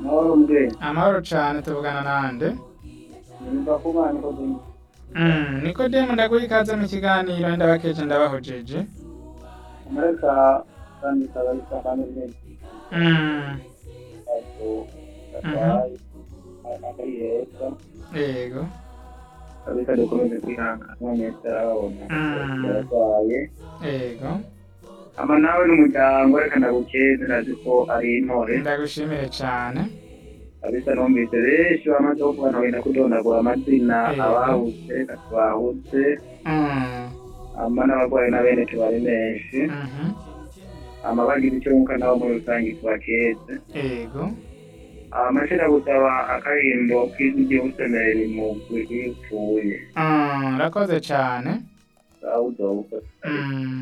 Amahoro mbwe. amahoro cane tuvugana nande Nimba kuba niko zimwe. Mm, nikodemu ndaguha ikaze mu kiganiro ndabakeje ndabahojeje Amareka kandi kabisa kandi neza. Mm, Ato. Atwaye. Akari heza. yego Kabisa dukomeze kwihangana. Mwese arabona. Mm. Atwaye. yego Ama nawe n'umuryango reka ndagukeze ndazi ko ari intore. ndagushimire cane Kabisa numvise benshi bamaze kuvuga nawe ndakudondagura amazina Yego. abahutse katwahutse Mm, ama n'abarwayi na bene tubari menshi mhm, ama bagize icyo mwuka nabo muri rusange tubakeze yego amashira gusaba akarimbo k'ijwi usemerera imugwi iyo upfuye Mm, urakoze cane awuzobukoze Mm.